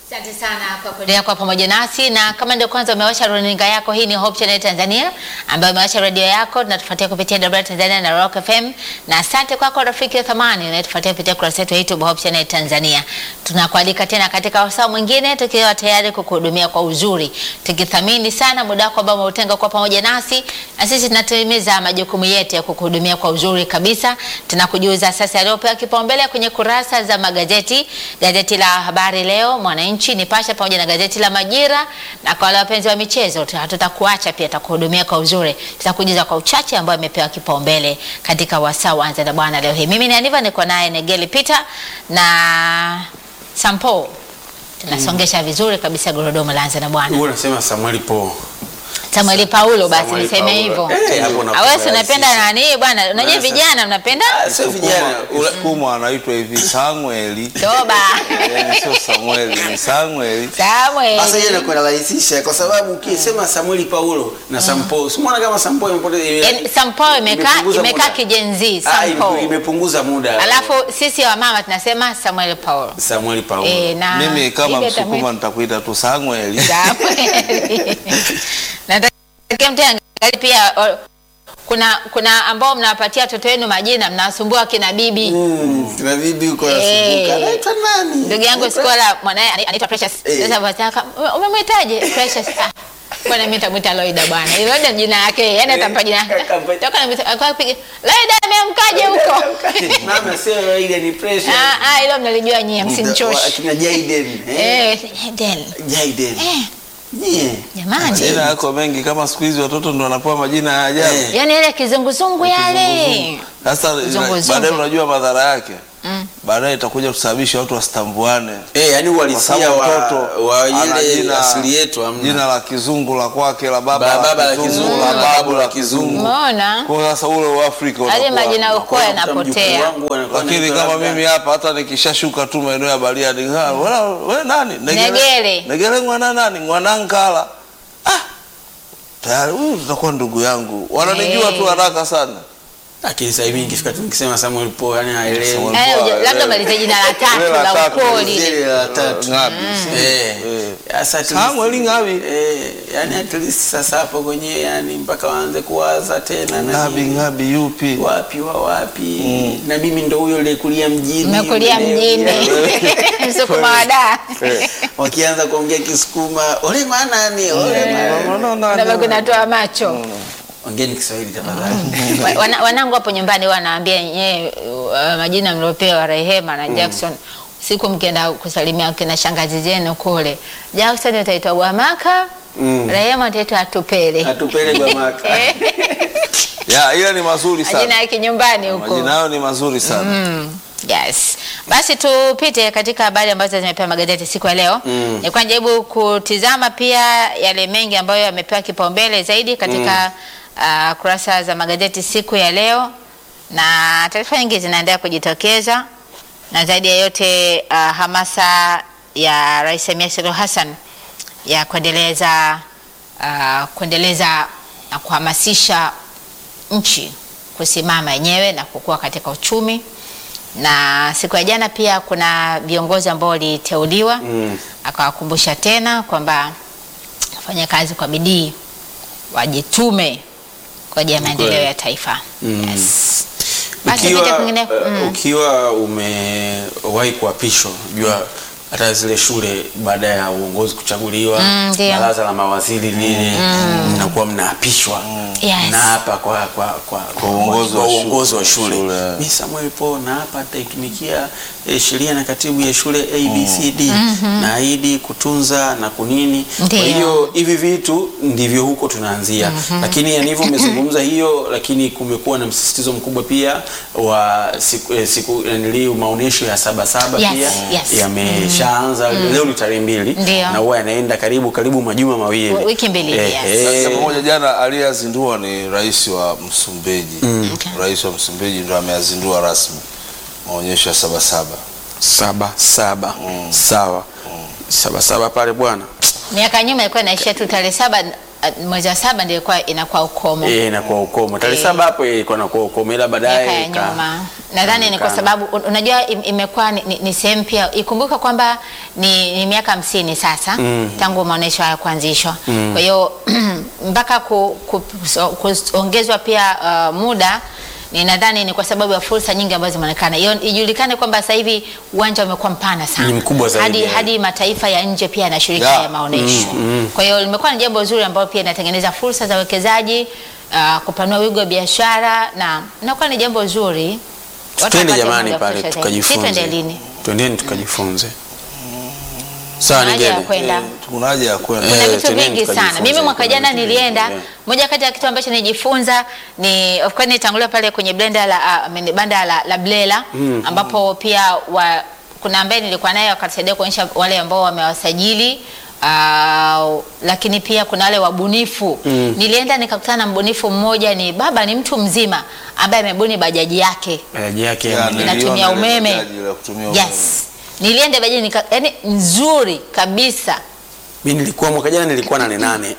Asante sana kwa kuendelea kwa pamoja nasi, na kama ndio kwanza umewasha runinga yako, hii ni Hope Channel Tanzania ambayo umewasha redio yako, tunatufuatia kupitia WR Tanzania na Rock FM, na asante kwako rafiki wa thamani unayetufuatia kupitia kurasa yetu ya YouTube Hope Channel Tanzania. Tunakualika tena katika wasaa mwingine, tukiwa tayari kukuhudumia kwa uzuri, tukithamini sana muda wako ambao umeutenga kwa pamoja nasi, na sisi tunatimiza majukumu yetu ya kukuhudumia kwa uzuri kabisa. Tunakujuza sasa yaliyopewa kipaumbele kwenye kurasa za magazeti, gazeti la Habari Leo, Mwananchi, Nipashe pamoja na gazeti la Majira. Na kwa wale wapenzi wa michezo, hatutakuacha pia, tutakuhudumia kwa uzuri, tutakujuza kwa uchache ambayo imepewa kipaumbele katika wasaa wanza na bwana leo hii. Mimi ni Aniva, niko naye Negeli Peter na Sampo, tunasongesha vizuri kabisa gurudumu la anza na bwana Wewe unasema Samuel Po. Samueli Paulo, basi Samueli niseme Paulo. hivyo. Eh, hapo Awesi unapenda unapenda sisi. nani bwana? Unajua Bwana, vijana mnapenda Ah, Sio vijana. Ula- Msukuma anaitwa hivi Samueli. toba. Yaani sio Samueli, ni Samueli. Samuel. Sasa hiyo inakuwa inarahisisha kwa sababu ukisema Samuel Paulo na Sampo, simuona kama Sampo imepoteza Yaani, Sampo imekaa imepunguza imekaa muda. kijenzi Ah, Sampo. ime- imepunguza muda. Alafu sisi wa mama tunasema Samuel Paulo. Samuel Paulo. Eh, na Mimi kama Bibi Msukuma atamwita nitakuita tu Samueli. Samuel. Nataka mtu angalie pia o, kuna kuna ambao mnawapatia watoto wenu majina mnawasumbua kina bibi. Mm, kina bibi uko Eh. nasumbuka. Anaitwa nani? Ndugu yangu Skola mwanae ana- anaitwa Precious. Eh. Sasa wataka "Ume- umemwitaje Precious? Ah, Bwana mimi nitamwita Loida bwana. Loida jina yake, yani atampa jina. Akampa- Toka na akawa piga. Loida ameamkaje huko? Mama sio ile ni pressure. Ah ah hilo mnalijua nyie msinichoshe. Akina Jaden. Eh. Eh, Eden. Jaden. Eh, Yeah. jamani. Majina yako mengi kama siku hizi watoto ndo wanapewa majina ya ajabu. Eh. Yaani ile kizunguzungu yale. Sasa Zungu, baadaye zungu. unajua madhara yake. Mm. Baadaye itakuja kusababisha watu wasitambuane. Eh, yani Kwa uhalisia sababu wa, mtoto wa ana ile jina- asili yetu hamna. Jina la kizungu la kwake la baba, Ba- baba la la kizungu kizungu, la la babu la la kizungu. kizungu. Umeona? Kwa sasa ule wa Afrika Hadi unakuwa- majina ukoo Mjukuu yanapotea. wangu anakuwa lakini anaitwa kama labda- mimi hapa hata nikishashuka tu maeneo ya Bariadi ngara wewe we nani Negere. negere mwana nani mwanankala ah tayari huyu tutakuwa ndugu yangu wananijua Eh. tu haraka sana Lakini sasa hivi nikifika tu nikisema Samuel Po yani haelewi. Samuel Eh, Poa, labda eh. malize jina la tatu Ile la la tatu, ukoo ile lile. Zile la tatu. ngapi Eh. Eh. Sasa at Samuel least- Ngabi. Eh, yani at least sasa hapo kwenye yani mpaka waanze kuwaza tena na ngabi nini. ngabi yupi wapi wa wapi na mimi ndo huyo nilikulia mjini Umekulia Ule- mjini. Msukuma wa da. wakianza kuongea kisukuma ole manani ole manani Unaona nani? Nabaki natoa macho. ongeni kiswahili tafadhali Wa- wana- Wanangu hapo nyumbani wanaambia nyewe uh, majina mliopewa Rehema na Jackson. Siku mkienda kusalimia kina shangazi zenu kule, Jackson utaitwa Gwamaka, Mm. Rehema utaitwa Atupele. atupele bamaka Eh, ya ile ni mazuri Majina sana ya kinyumbani huko. majina yao ni mazuri sana Mm, yes. Basi tupite katika habari ambazo zimepewa magazeti siku ya leo. Mm. Nilikuwa najaribu kutizama pia yale mengi ambayo yamepewa kipaumbele zaidi katika uh, kurasa za magazeti siku ya leo, na taarifa nyingi zinaendelea kujitokeza, na zaidi ya yote uh, hamasa ya Rais Samia Suluhu Hassan ya kuendeleza uh, kuendeleza na kuhamasisha nchi kusimama yenyewe na kukua katika uchumi. Na siku ya jana pia kuna viongozi ambao waliteuliwa Mm. akawakumbusha tena kwamba wafanye kazi kwa bidii, wajitume kwa ajili ya maendeleo Kweli. ya taifa. Mm. Yes. Basi ukiwa, pita kwingine. uh, Mm. ukiwa umewahi kuapishwa jua hata zile shule baada ya uongozi kuchaguliwa Mm, ndio. baraza la mawaziri lile mnakuwa mnaapishwa Yes. naapa kwa kwa kwa, kwa uongozi kwa wa uongozi wa shule. shule Shule. mi Samuel Po naapa teknikia eh, sheria na katibu ya shule ABCD naahidi kutunza na kunini kwa Ndio. hiyo hivi vitu ndivyo huko tunaanzia lakini yanivyo umezungumza hiyo lakini kumekuwa na msisitizo mkubwa pia wa siku, eh, siku nili maonyesho ya sabasaba Yes, pia yes. yameshaanza leo ni tarehe mbili Ndio. na huwa yanaenda karibu karibu majuma mawili W- wiki mbili, yes. eh, Sasa pamoja jana aliyezindua ni rais wa Msumbiji. Okay. Rais wa Msumbiji ndo ameyazindua rasmi maonyesho ya Sabasaba. saba saba sawa saba saba pale bwana Miaka nyuma ilikuwa inaishia tu tarehe saba uh, mwezi wa saba ndio ilikuwa inakuwa ukomo Eh, inakuwa ukomo tarehe Eh. saba hapo ilikuwa inakuwa ukomo, ila miaka ya baadaye ika- nyuma. Nadhani ni kwa ikaonekana. sababu un- unajua im- imekuwa ni, ni, ni sehemu pia, ikumbuka kwamba ni, ni miaka hamsini sasa tangu maonyesho haya kuanzishwa. Kwa hiyo mpaka ku, ku, so- kuongezwa pia uh, muda ni nadhani ni kwa sababu ya fursa nyingi ambazo zimeonekana. Hiyo ijulikane kwamba sasa hivi uwanja umekuwa mpana sana, Ni mkubwa zaidi, hadi, yeah. hadi mataifa ya nje pia yanashiriki Yeah. haya maonyesho. Kwa hiyo limekuwa ni jambo zuri ambalo pia inatengeneza fursa za uwekezaji uh, kupanua wigo wa biashara na inakuwa ni jambo zuri. Watu twende wapate jamani muda wa pale kutosha zaidi. Si tukajifunze, twende lini? twendeni tukajifunze. Sawa, Kuna haja ya Nigele. kwenda. Eh, Kuna haja ya kwenda. Kuna Eh, vitu twendeni vingi sana. tukajifunze, Mimi mwaka kuna jana vitu vingi, nilienda, yeah. moja kati ya kitu ambacho nijifunza ni of course nitangulia pale kwenye blender la ah, I mean, banda la, la Blela ambapo pia wa, kuna ambaye nilikuwa naye wakatusaidia kuonyesha wale ambao wamewasajili Uh, lakini pia kuna wale wabunifu nilienda nikakutana na mbunifu mmoja, ni baba, ni mtu mzima ambaye amebuni bajaji yake Bajaji yake ya Yeah, mwenyewe. inatumia niliona ile umeme. bajaji la kutumia umeme. yes, nilienda bajaji nika, yani nzuri kabisa Mimi nilikuwa mwaka jana nilikuwa nane nane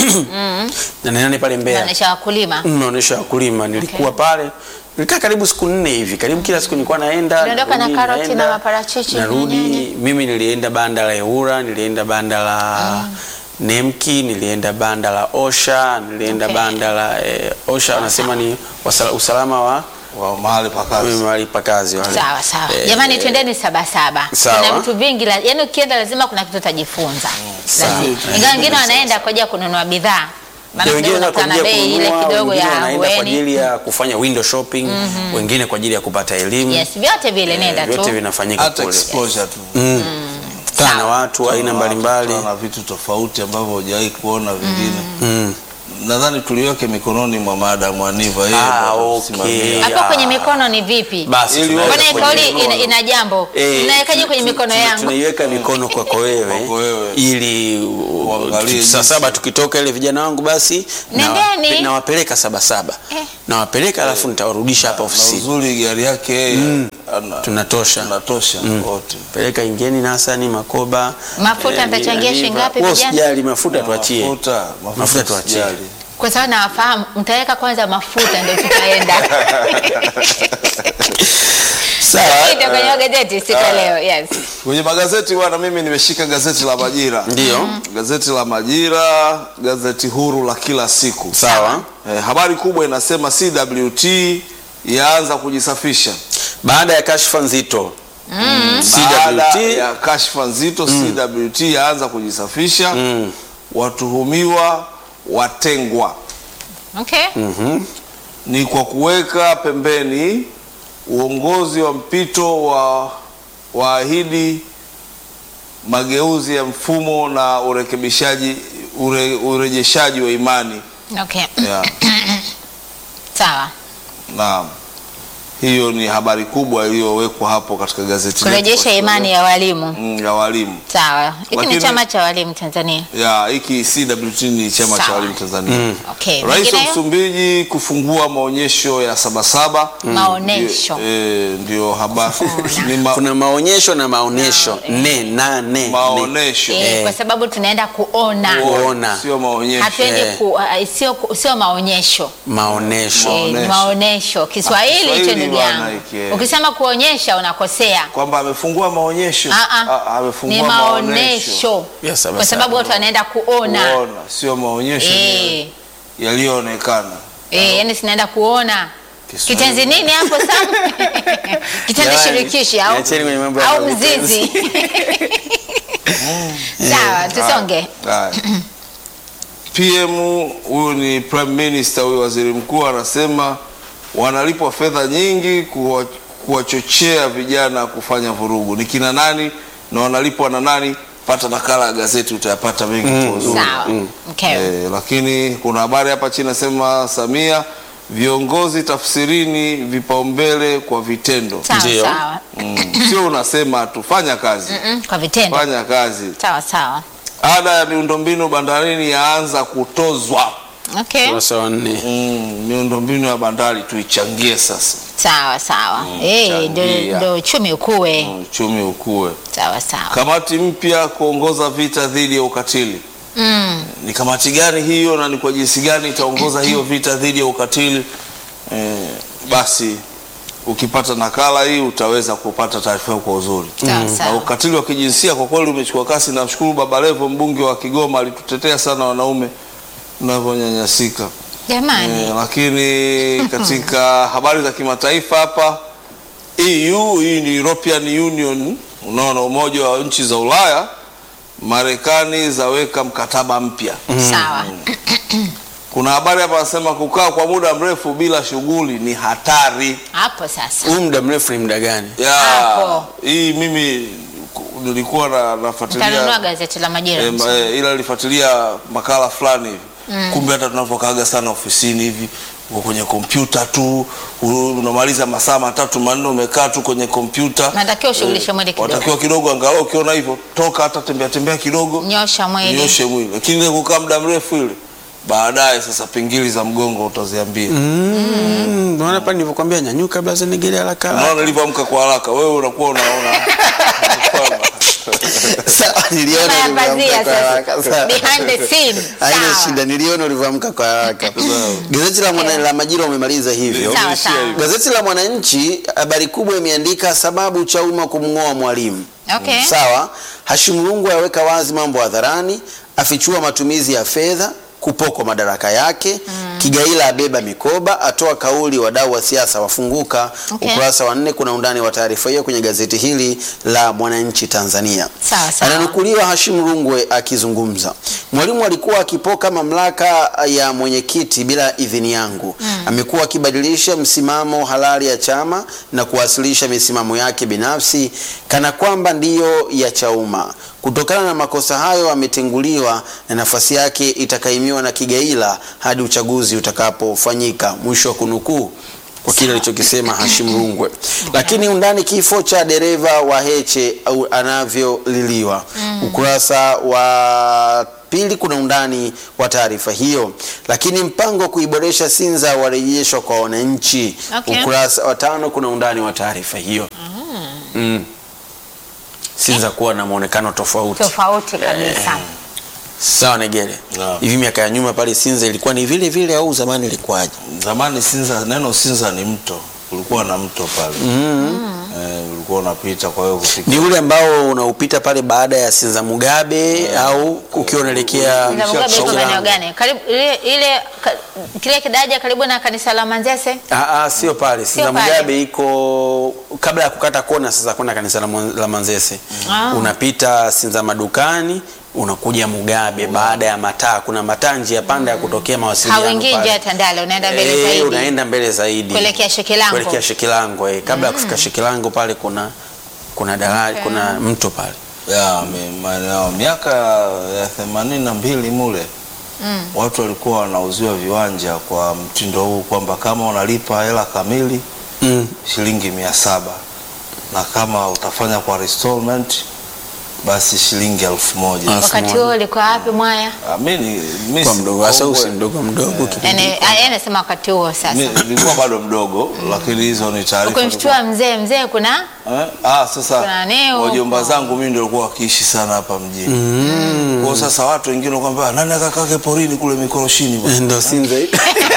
nane nane pale Mbeya naonyesha wakulima maonyesho ya wakulima nilikuwa pale nilikaa karibu siku nne hivi karibu kila siku nilikuwa naenda Uliondoka na narudi, karoti naenda, na maparachichi na narudi nyanya? mimi nilienda banda la Eura nilienda banda la Nemki nilienda banda la Osha nilienda Okay. banda la eh, Osha wanasema ni wasala, usalama wa wa mahali pa kazi. mahali pa kazi wale. Sawa sawa, Eh, jamani, twendeni sabasaba. Sawa. Kuna vitu vingi, la- yaani ukienda lazima kuna kitu utajifunza. sawa. Lazima. Ingawa wengine wanaenda kwa ajili ya kununua bidhaa, maana Ya wengine kidogo kwa unakutana ajili ya bei ile kununua, kidogo wengine ya wanaenda kwa hueni. ajili ya kufanya window shopping, wengine kwa ajili ya kupata elimu. Yes, vyote vile nenda Eh, vyote tu. vinafanyika Hata kule. exposure tu. Kutana na Sawa. watu aina mbalimbali. Kutana na vitu tofauti ambavyo hujawahi kuona vingine. Mm. Nadhani tuliweke mikononi mwa Madam Aniva yeye Ah, ndo okay. atatusimamia. Hapo Ah. kwenye mikono ni vipi? Basi Ili tunaweka Mbona hii kwenye kauli ina, mikono. ina jambo? Eh, Unawekaje kwenye tu- mikono tu- yangu? Tunaiweka mikono kwako wewe Kwako wewe. ili u- Uangalie tu- saa jinsi. saba tukitoka ile vijana wangu basi Nendeni. nawape- nawapeleka saba saba Eh. nawapeleka alafu nitawarudisha hapa Na ofisini uzuri gari yake yeye ana- tunatosha tunatosha wote. peleka ingeni nasani makoba Mafuta eh, mtachangia Aniva. shilingi ngapi Wewe vijana? usijali mafuta tuachie Mafuta, Mafuta tuachie. usijali. Kwa sababu nawafahamu, mtaweka kwanza mafuta ndio tutaenda. sawa Ndio kwenye gazeti siku ya leo. Yes. Kwenye magazeti bwana, mimi nimeshika gazeti la Majira. Ndio. Gazeti la Majira, gazeti huru la kila siku. sawa Eh, habari kubwa inasema CWT yaanza kujisafisha baada ya kashfa nzito baada CWT ya kashfa nzito. CWT yaanza kujisafisha, Mm. watuhumiwa watengwa. Okay. Ni kwa kuweka pembeni uongozi wa mpito wa waahidi mageuzi ya mfumo na urekebishaji ure, urejeshaji wa imani Okay. yeah. Sawa. Naam, hiyo ni habari kubwa iliyowekwa hapo katika gazeti letu Kurejesha kwa imani ya walimu. Mm, ya walimu Sawa. Hiki ni Lakini- chama cha walimu Tanzania. ya hiki CWT ni chama cha Sawa. walimu Tanzania. Okay. Rais wa Mengineyo? Msumbiji kufungua maonyesho ya Sabasaba. Maonesho. Ndio, eh, ndio habari ni ma, kuna maonyesho na maonyesho ne na ne ne. maonesho Eh, kwa sababu tunaenda kuona. kuona sio maonyesho. Hatuendi Eh. ku, uh, sio sio maonyesho. maonyesho Eh, ni Maonesho. maonesho. Kiswahili hicho Kiswahili ndugu bwana yangu. hiki, eh. Ukisema kuonyesha unakosea. kwamba amefungua maonyesho Ah, ah. Ah, amefungua Ni maonesho maonesho. Yes, sawa, Kwa sababu sawa. watu wanaenda kuona. kuona sio maonyesho Eh. yaliyoonekana Eh, yani sinaenda kuona. Kiswahili. Kitenzi nini hapo Sam? Kitenzi Jamani, shirikishi au niacheni kwenye mambo ya au vitenzi. mzizi. Sawa, tusonge. Haya. PM huyu ni prime minister, huyu waziri mkuu anasema wanalipwa fedha nyingi kuwa- kuwachochea vijana kufanya vurugu. Ni kina nani na wanalipwa na nani? Pata nakala ya gazeti utayapata mengi kwa uzuri. Sawa. Okay. Eh, lakini kuna habari hapa chini nasema Samia, viongozi tafsirini vipaumbele kwa vitendo. Sawa Ndio. sawa. Mm, sio unasema tu, fanya kazi, Mm, Kwa vitendo. fanya kazi. Sawa sawa. Ada ya miundombinu bandarini yaanza kutozwa. Okay. ukurasa wa nne Mm, miundombinu ya bandari tuichangie sasa, Sawa sawa. Eh, ndio changia. ndio uchumi ukue. Mm, uchumi ukue. Sawa sawa. Kamati mpya kuongoza vita dhidi ya ukatili. Mm. ni kamati gani hiyo na ni kwa jinsi gani itaongoza hiyo vita dhidi ya ukatili eh, basi ukipata nakala hii utaweza kupata taarifa hiyo kwa uzuri Sawa, na sawa. ukatili wa kijinsia kwa kweli umechukua kasi. Namshukuru Baba Levo mbunge wa Kigoma alitutetea sana wanaume tunavyonyanyasika. Jamani. Eh, lakini katika habari za kimataifa hapa EU, hii ni European Union, unaona umoja wa nchi za Ulaya, Marekani zaweka mkataba mpya. Sawa. Kuna habari hapa nasema kukaa kwa muda mrefu bila shughuli ni hatari. Hapo sasa. Huu muda mrefu ni muda gani? Ya, Hapo. hii mimi ku- nilikuwa na nafuatilia Utanunua gazeti la Majira. Eh, ma- eh, ila nilifuatilia makala fulani hivi kumbe hata tunapokaaga sana ofisini hivi uko kwenye kompyuta tu u- unamaliza masaa matatu manne umekaa tu kwenye kompyuta Natakiwa ushughulishe mwili kidogo. watakiwa kidogo angalau ukiona hivyo toka hata tembea tembea kidogo Nyosha mwili. nyoshe mwili lakini ile kukaa muda mrefu ile baadaye sasa pingili za mgongo utaziambia Mm, Unaona pale nilivyokuambia nyanyuka blaza nigele haraka. unaona nilivyoamka kwa haraka wewe unakuwa unaona kwamba Sawa, niliona Nyuma ya ulivyoamka pazia kwa sasa. haraka. Sawa. Behind the scene. Haina Sawa. shida, niliona ulivyoamka kwa haraka. Gazeti la mwana la Majira umemaliza hivyo. Sawa, sawa. Gazeti la Mwananchi habari kubwa imeandika sababu Chauma kumng'oa mwalimu. Okay. Sawa. Hashim Rungwe aweka wazi mambo hadharani, afichua matumizi ya fedha, kupokwa madaraka yake. Kigaila abeba mikoba, atoa kauli, wadau wa siasa wafunguka. Okay. Ukurasa wa nne kuna undani wa taarifa hiyo kwenye gazeti hili la Mwananchi Tanzania. Sawa, sawa. Ananukuliwa Hashim Rungwe akizungumza, mwalimu alikuwa akipoka mamlaka ya mwenyekiti bila idhini yangu. Amekuwa akibadilisha msimamo halali ya chama na kuwasilisha misimamo yake binafsi kana kwamba ndiyo ya Chauma. Kutokana na makosa hayo, ametenguliwa na nafasi yake itakaimiwa na Kigaila hadi uchaguzi utakapofanyika. Mwisho wa kunukuu kwa kile alichokisema Hashim Rungwe. Lakini undani kifo cha dereva wa Heche au anavyoliliwa. Ukurasa wa pili kuna undani wa taarifa hiyo. Lakini mpango wa kuiboresha Sinza warejeshwa kwa wananchi. Okay. Ukurasa wa tano kuna undani wa taarifa hiyo. Mm. Sinza kuwa na muonekano tofauti. Tofauti kabisa. Sawa Negere. Naam. Hivi miaka ya nyuma pale Sinza ilikuwa ni vile vile au zamani ilikuwaje? zamani Sinza, neno Sinza ni mto, kulikuwa na mto pale eh, ulikuwa unapita, kwa hiyo kufika Ni ule ambao unaupita pale baada ya Sinza Mugabe au ukiwa unaelekea Sinza Mugabe iko Shaulango? maeneo gani? Karibu ile ile ka, kile kidaja karibu na kanisa la Manzese. Ah, ah, sio pale. Sinza pale. Mugabe iko kabla ya kukata kona sasa kwenda kanisa la, Mwan- la Manzese. Ah. Unapita Sinza madukani unakuja Mugabe baada ya mataa. Kuna mataa njia panda ya kutokea mawasiliano Hauingii pale. njia ya Tandale, unaenda mbele Eh, zaidi. unaenda mbele zaidi Kuelekea Shekilango. kuelekea Shekilango eh. Kabla ya kufika Shekilango pale kuna kuna daraja kuna mto pale. ya mi- maeneo miaka ya themanini na mbili mule watu walikuwa wanauziwa viwanja kwa mtindo huu kwamba kama unalipa hela kamili Mm. shilingi mia saba na kama utafanya kwa installment basi shilingi elfu moja. Elfu Wakati moja. huo ulikuwa wapi mwaya? Ah, mi ni- mi Kwa si mdogo hasa mkongwe. usi mdogo mdogo kipindi. Yaani ah, yeye anasema wakati huo sasa. Mi- nilikuwa bado mdogo lakini hizo ni taarifa Ukimshtua mzee mzee kuna Eh? Ah, sasa Kuna neo wajomba huko. zangu mimi ndio walikuwa wakiishi sana hapa mjini. Kwa hiyo sasa watu wengine wanakuambia nani akakake porini kule mikoroshini bwana. Ndio Sinza hii.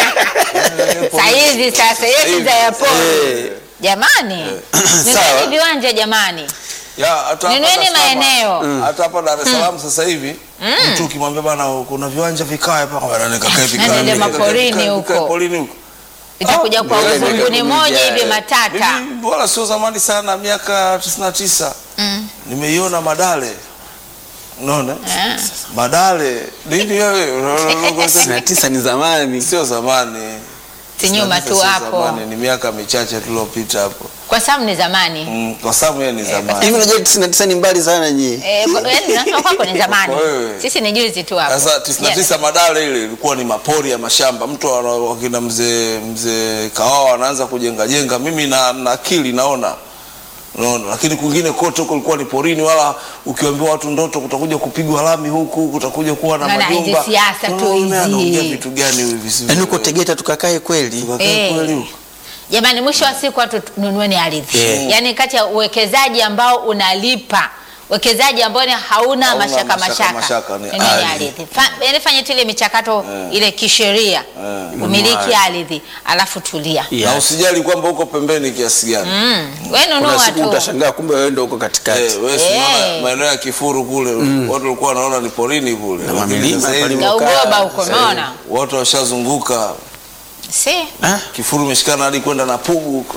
saa hizi sasa hiyo Sinza ya pori. Eh. Jamani. Sawa. Nunueni viwanja jamani. Ya, hata hapa Nunueni Dar es Salaam- maeneo. Hata hapa Dar es Salaam sasa hivi mtu ukimwambia bana kuna viwanja vikae hapa kwa nani kakae vikae. Nende vikae, maporini vikae, vikae huko. Porini huko. Itakuja kwa mbele uzunguni ndio moja kumejaa, hivi eh. matata. Mimi wala sio zamani sana miaka 99. Mm. Nimeiona Madale. Unaona? Ah. Madale. Nini wewe? Unaona? Sitini na tisa ni zamani. Sio zamani. Si nyuma tu Sio hapo. zamani, Ni miaka michache tuliopita hapo. Kwa sababu ni zamani. Mm, kwa sababu yeye ni zamani. Hivi unajua 99 ni mbali sana nyie. Eh, kwa- yaani nasema kwako ni zamani. Kwa wewe. Sisi ni juzi tu hapo. Sasa 99 Madale ile ilikuwa ni mapori ya mashamba. Mtu ana- wakina mzee mzee Kawawa anaanza kujenga jenga. Mimi na, na akili naona. Unaona, lakini kwingine kote huko ilikuwa ni porini, wala ukiwaambia watu ndoto kutakuja kupigwa lami huku, kutakuja kuwa na Maana hizi majumba. siasa tu Unaona, hizi. anaongea vitu gani hivi visivyo? Yaani uko Tegeta tukakae kweli. Tukakae Eh. kweli huko. Jamani, mwisho wa siku watu nunueni ardhi. Yeah. Yaani kati ya uwekezaji ambao unalipa Wekezaji ambao ni hauna Hauna mashaka mashaka, mashaka, mashaka, ni Ni ardhi. ardhi. Fa- yaani fanya tu ile michakato ile kisheria umiliki ardhi alafu tulia. Yes. na usijali kwamba uko pembeni kiasi gani Mm. Wewe Kuna nunua siku tu. utashangaa kumbe wewe ndio uko katikati. Eh, wewe si Eh. unaona maeneo ya Kifuru kule watu walikuwa wanaona ni porini kule, Na Lakini mamilima sasa hivi pale Ya ugoba huko umeona? watu washazunguka Si. Ah, Kifuru imeshikana hadi kwenda na Pugu huko.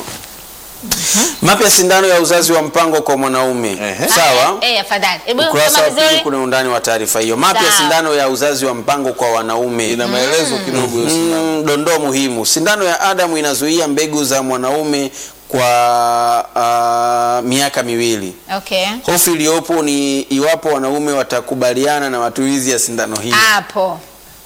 Mapya sindano ya uzazi wa mpango kwa mwanaume. Ehe. Sawa. Eh, afadhali. Hebu Ukurasa soma wa pili vizuri. kuna undani wa taarifa hiyo. Mapya Sawa. sindano ya uzazi wa mpango kwa wanaume. Ina maelezo kidogo hiyo sindano. Mm, dondoo muhimu. Sindano ya Adamu inazuia mbegu za mwanaume kwa ah, miaka miwili. Okay. Hofu iliyopo ni iwapo wanaume watakubaliana na matumizi ya sindano hii. Hapo.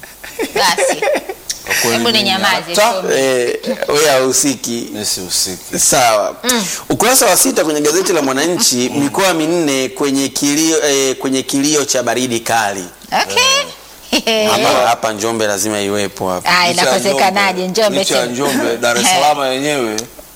Basi. kweli Hebu ni mimi nyamaze Ta- tu. eh, wewe hahusiki. Nisihusiki. Sawa. Ukurasa wa sita kwenye gazeti la Mwananchi, mikoa minne kwenye kilio, eh, kwenye kilio cha baridi kali. Okay. Hapa, hapa Njombe lazima iwepo hapa. Ah, Licha ya inakosekanaje Njombe licha ya tena? Njombe, Dar es Salaam yenyewe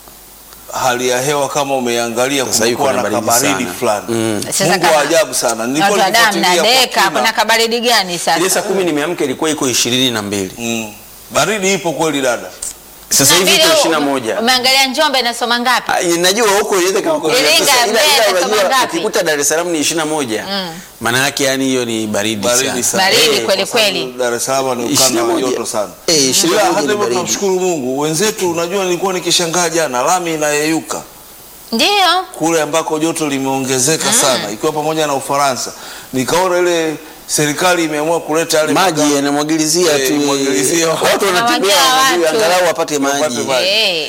hali ya hewa kama umeiangalia Sasa hivi kumekuwa kuna na baridi kabaridi sana. fulani. Sasa Mungu kama- wa ajabu sana. Nilikuwa Watu wa damu na nikifuatilia kwa deka, kina. kuna kabaridi gani Ile sasa? saa kumi nimeamka ilikuwa iko ishirini na mbili. Mm. Baridi ipo kweli dada. Sasa hivi iko Vile ishirini na ume- moja. Umeangalia Njombe inasoma ngapi? Ah, Najua huko inaweza kama Huko. Iringa, Sasa ila- Mbeya, ila inasoma unajua ngapi? ukikuta Dar es Salaam ni ishirini na moja maana yake yani hiyo ni baridi, Baridi sana. sana. Baridi Eh, kweli Kwa sababu kweli. Dar es Salaam ni ukanda ishirini na wa moja. joto sana. Eh, ishirini Ila na moja hata ni hivyo baridi. tunamshukuru Mungu. Wenzetu unajua nilikuwa nikishangaa jana lami inayeyuka Ndio. kule ambako joto limeongezeka sana ikiwa pamoja na Ufaransa. Nikaona ile serikali imeamua kuleta yale maji magari- yanamwagilizia Eh, tu imwagilizia watu. watu wanatembea Wanamwagia wanajua, watu. angalau wapate Wapate maji maji. Eh.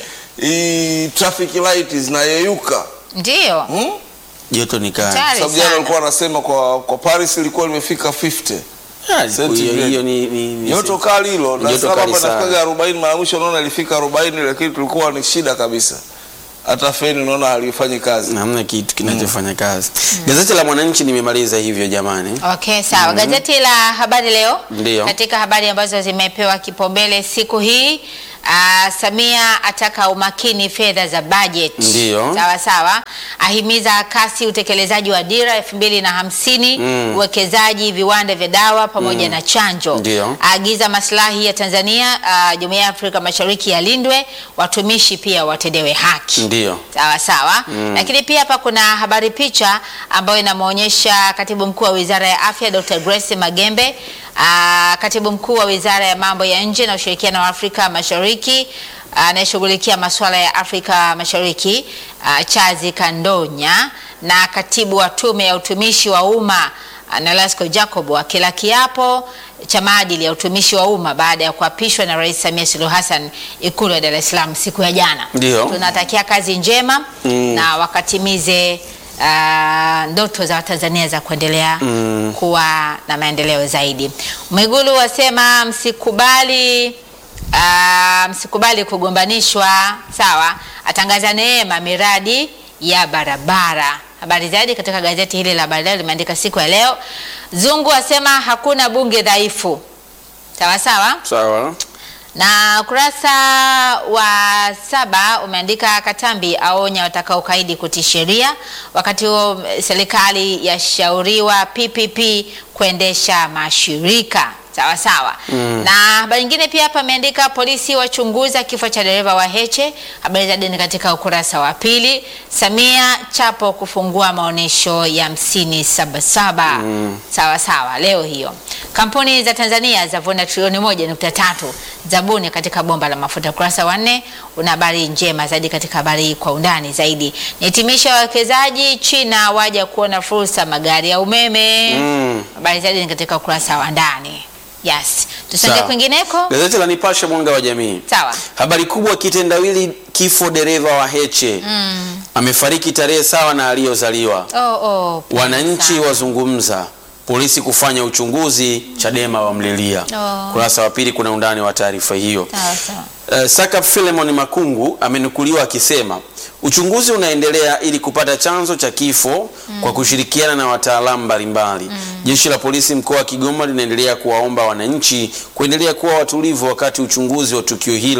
hii traffic light zinayeyuka Ndio. hmm? joto ni kali Hatari Sababu jana sana. walikuwa wanasema kwa, kwa Paris ilikuwa limefika 50 Ah, siku hiyo Centigrade. hiyo ni ni- ni- joto kali hilo. Dar es Joto Salaam kali hapa sana. inafikaga 40 mara mwisho naona ilifika 40 lakini tulikuwa ni shida kabisa. Hata feni naona halifanyi kazi. hamna kitu kinachofanya kazi gazeti la mwananchi nimemaliza hivyo jamani Okay, sawa. Gazeti la Habari Leo, Ndio. katika habari ambazo zimepewa kipaumbele siku hii Uh, Samia ataka umakini fedha za budget. Ndio. Sawa sawa. Ahimiza kasi utekelezaji wa dira elfu mbili na hamsini uwekezaji viwanda vya dawa pamoja na chanjo. Ndio. Aagiza maslahi ya Tanzania, uh, Jumuiya ya Afrika Mashariki yalindwe, watumishi pia watendewe haki. Ndio. Sawa sawa. Lakini pia hapa kuna habari picha ambayo inamwonyesha katibu mkuu wa Wizara ya Afya Dr. Grace Magembe, aa, katibu mkuu wa Wizara ya Mambo ya Nje na Ushirikiano wa Afrika Mashariki anayeshughulikia masuala ya Afrika Mashariki aa, Chazi Kandonya na katibu wa Tume ya Utumishi wa Umma Nolasco Jacob akila kiapo cha maadili ya utumishi wa umma baada ya kuapishwa na Rais Samia Suluhu Hassan Ikulu ya Dar es Salaam siku ya jana. Ndio. Tunatakia kazi njema na wakatimize ah, ndoto za Watanzania za kuendelea kuwa na maendeleo zaidi. Mwigulu wasema msikubali ah, msikubali kugombanishwa, sawa. Atangaza neema miradi ya barabara. Habari zaidi katika gazeti hili la Habari Leo limeandika siku ya leo. Zungu asema hakuna bunge dhaifu, sawa sawa sawa na ukurasa wa saba umeandika Katambi aonya watakaokaidi kutii sheria. Wakati huo serikali yashauriwa PPP kuendesha mashirika sawa sawa. Na habari nyingine pia hapa ameandika polisi wachunguza kifo cha dereva wa Heche. Habari zaidi ni katika ukurasa wa pili. Samia Chapo kufungua maonyesho ya hamsini sabasaba sawa sawa leo hiyo. Kampuni za Tanzania zavuna trilioni moja nukta tatu zabuni katika bomba la mafuta. Ukurasa wa nne una habari njema zaidi katika habari hii kwa undani zaidi. Nihitimisha wawekezaji China waja kuona fursa magari ya umeme. Mm. Habari zaidi ni katika ukurasa wa ndani. Yes, tusonge Sawa. kwingineko. gazeti la nipashe mwanga wa jamii Sawa. habari kubwa kitendawili kifo dereva wa heche amefariki tarehe sawa na aliyozaliwa Oh, oh, pole wananchi sana. wazungumza polisi kufanya uchunguzi chadema wamlilia Oh. kurasa wa pili kuna undani wa taarifa hiyo Sawa, sawa. Uh, Saka Philemon Makungu amenukuliwa akisema uchunguzi unaendelea ili kupata chanzo cha kifo kwa kushirikiana na wataalamu mbalimbali. Jeshi la polisi mkoa wa Kigoma linaendelea kuwaomba wananchi kuendelea kuwa watulivu wakati uchunguzi wa tukio hilo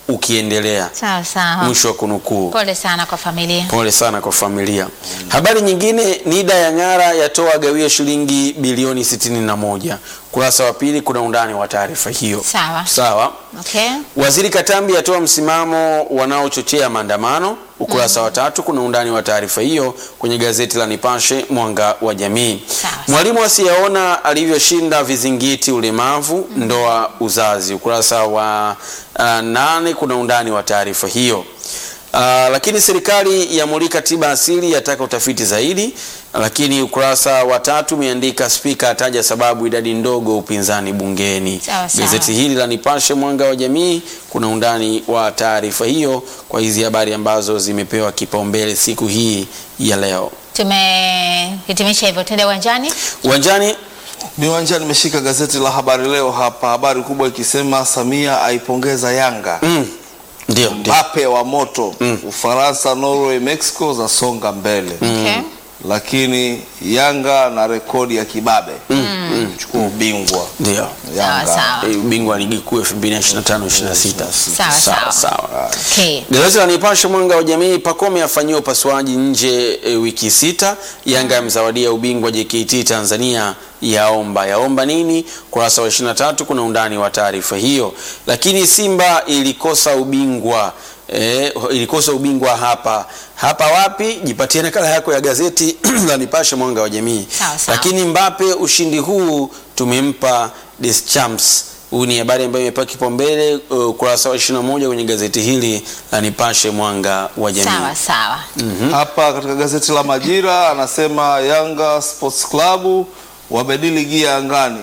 ukiendelea. Sawa sawa. Mwisho wa kunukuu. Pole sana kwa familia. Pole sana kwa familia. Habari nyingine, NIDA ya Ng'ara yatoa gawio shilingi bilioni 61. Kurasa wa pili kuna undani wa taarifa hiyo. Sawa. Sawa. Okay. Waziri Katambi atoa msimamo wanaochochea maandamano. Ukurasa wa tatu kuna undani wa taarifa hiyo kwenye gazeti la Nipashe Mwanga wa Jamii. Sawa. Mwalimu asiyeona alivyoshinda vizingiti ulemavu ndoa uzazi. Ukurasa wa uh, nane kuna undani wa taarifa hiyo. Uh, lakini serikali yamulika tiba asili yataka utafiti zaidi. Lakini ukurasa wa tatu umeandika spika ataja sababu idadi ndogo upinzani bungeni. Sawa, sawa. Gazeti hili la Nipashe Mwanga wa Jamii kuna undani wa taarifa hiyo kwa hizi habari ambazo zimepewa kipaumbele siku hii ya leo. Tumehitimisha hivyo, twende uwanjani. Uwanjani Miwanja nimeshika gazeti la Habari Leo hapa, habari kubwa ikisema Samia aipongeza Yanga. mm, ndio ndio. Mbappe wa moto. Ufaransa, Norway, Mexico zasonga mbele. Okay. Lakini Yanga na rekodi ya kibabe chukua ubingwa Ndio. Yanga. Sawa, sawa. Eh, ubingwa wa ligi kuu 2025 26. Sawa, sawa. sawa. Okay. Gazeti la Nipashe Mwanga wa Jamii, Pacome afanyiwa upasuaji nje e, wiki sita. Yanga yamzawadia ubingwa JKT Tanzania yaomba yaomba nini? Kurasa wa 23 kuna undani wa taarifa hiyo. Lakini Simba ilikosa ubingwa e, ilikosa ubingwa hapa hapa wapi? Jipatie nakala yako ya gazeti la Nipashe Mwanga wa Jamii. Sawa, sawa. Lakini Mbappe, ushindi huu tumempa Deschamps. Huu ni habari ambayo imepewa kipaumbele uh, ukurasa wa 21 kwenye gazeti hili la Nipashe Mwanga wa Jamii. Sawa sawa. Hapa katika gazeti la Majira anasema Yanga Sports Club wabadili gia angani.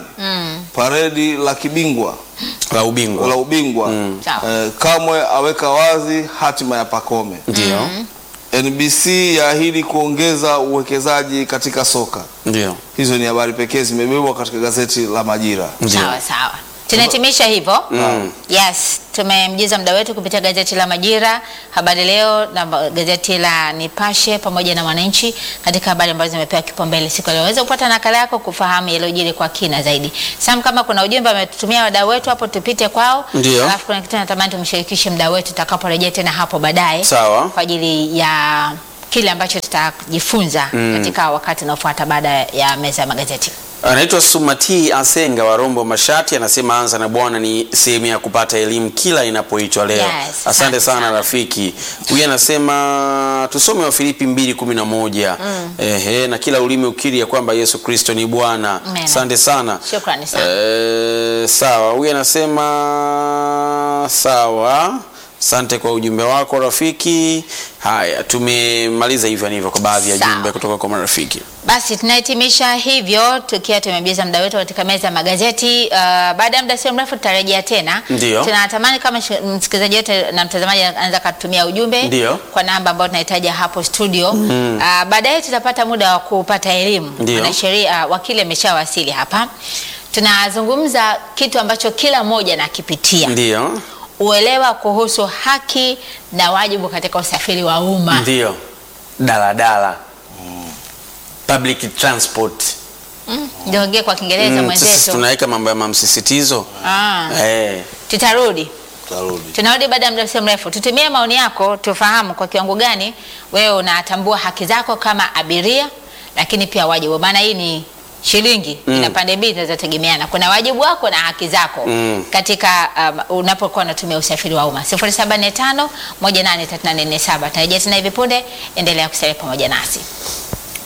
Paredi la kibingwa La ubingwa. la ubingwa Sawa. eh, Kamwe aweka wazi hatima ya Pacome. Ndio. NBC yaahidi kuongeza uwekezaji katika soka. Ndio. Hizo ni habari pekee zimebebwa katika gazeti la Majira. Ndio. Sawa sawa. Tunahitimisha hivyo. Yes, tumemjuza muda wetu kupitia gazeti la Majira, Habari Leo na ba- gazeti la Nipashe pamoja na Mwananchi katika habari ambazo zimepewa kipaumbele siku ya leo. Waweza kupata nakala yako kufahamu yaliyojiri kwa kina zaidi. Sam, kama kuna ujumbe ametutumia wadau wetu hapo, tupite kwao. Ndio. Alafu kuna kitu natamani tumshirikishe mdau wetu tutakaporejea tena hapo baadaye Sawa. kwa ajili ya kile ambacho tutajifunza katika wakati unaofuata baada ya meza ya magazeti. Anaitwa Sumati Asenga wa Rombo Mashati, anasema anza na Bwana ni sehemu ya kupata elimu kila inapoitwa leo. Yes, asante asante sana sana. rafiki. Huyu anasema tusome wa Filipi 2:11. Ehe, na kila ulimi ukiri ya kwamba Yesu Kristo ni Bwana. Amen. Asante sana. Shukrani sana. Eh, sawa. Huyu anasema sawa. Asante kwa ujumbe wako rafiki. Haya, tumemaliza hivyo hivyo kwa baadhi ya Sawa. jumbe kutoka kwa marafiki. Basi tunahitimisha hivyo tukiwa tumemaliza muda wetu katika meza ya magazeti. Uh, baada ya muda sio mrefu tutarejea tena. Ndio. Tunatamani kama shi- msikilizaji wote na mtazamaji anaweza kutumia ujumbe Ndio. kwa namba ambayo tunahitaji hapo studio. Uh, baadaye tutapata muda wa kupata elimu. Ndio. Mwanasheria uh, wakili ameshawasili hapa. Tunazungumza kitu ambacho kila mmoja anakipitia. Ndio. Uelewa kuhusu haki na wajibu katika usafiri wa umma. Ndio. Daladala. Public transport. Ndio ongea kwa Kiingereza Mm, sisi mwenzetu. tunaweka mambo ya mamsisitizo. Ah. Eh. Tutarudi. Tarudi. Tunarudi baada ya muda sio mrefu. Tutumie maoni yako tufahamu kwa kiwango gani wewe unatambua haki zako kama abiria, lakini pia wajibu. Maana hii ni shilingi ina pande mbili zinazotegemeana. Kuna wajibu wako na haki zako Mm. katika um, unapokuwa unatumia usafiri wa umma. 0745 183847. Tarejea tena hivi punde, endelea kusalia pamoja nasi.